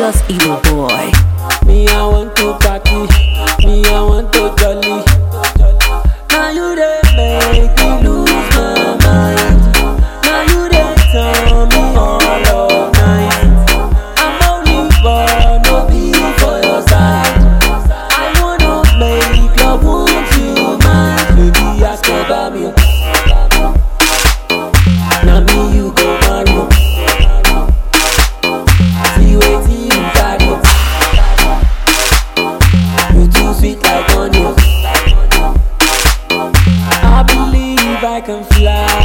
Precious Evil Boy. Me, I want to party. Me, I want to jolly. Now you dey make me lose my mind. Now you dey turn me on all night. I'm only born no be for your side. I wanna make love won't you mind? Baby, ask about me. Now me you go marry. See wetin you carry. You too sweet like onion. I believe I can fly.